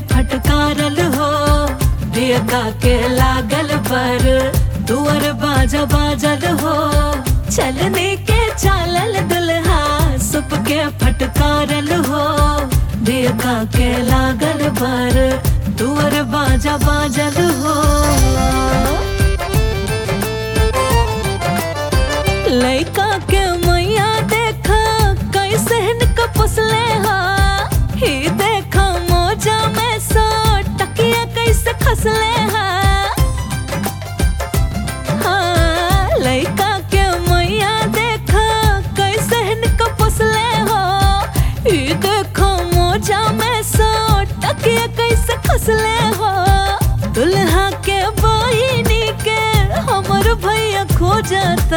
फटकारल हो दियका के लागल पर दुअर बाजा बाजल हो चलने के चालल दुल्हा सुप के फटकारल हो दियका के लागल पर दुअर बाजा बाजल हो लइका के मैया देखा कैसे हिनका पुसले हा ही देखा मोजा में सो टकिया कैसे खसले हा हाँ, लइका के मैया देखा कैसे हिनका पुसले हो ही देखा मोजा में सो टकिया कैसे खसले हो दुल्हा के बहिनी के हमर भैया खो जाता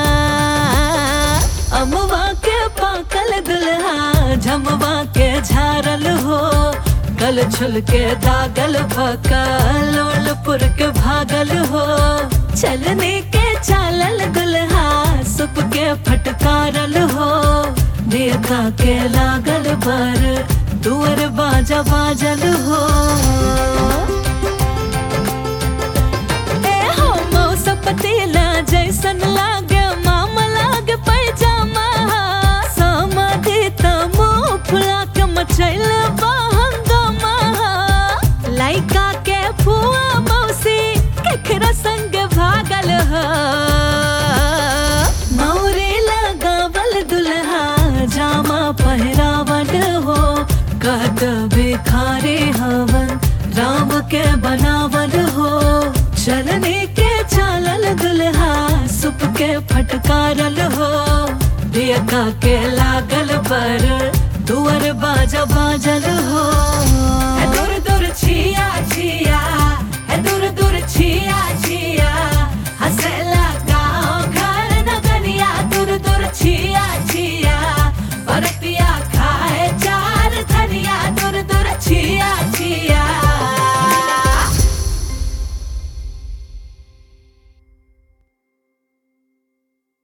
अमवा के पाकल दुल्हा झमवा के झारल हो कल छुल के दागल भकल ओलपुर के भागल हो चलने के चालल दुल्हा सुप के फटकारल हो देखा के लागल पर दुअर बाजा बाजल हो ए हो मौसम पतीला जैसन लागे मामा लागे पैजामा समाधि त मुंह फुला के मचैल बहंगमा लइका के फुआ मौसी केकरा संग भागल ह मौरे लगावल दुल्हा जामा पहिरावल हो कहत भिखारी हवन राम के बनावल हो चलने के चालल दुल्हा सुप के फटकारल हो दियका के लागल पर दुअर बाजा बाजल हो दूर दूर छिया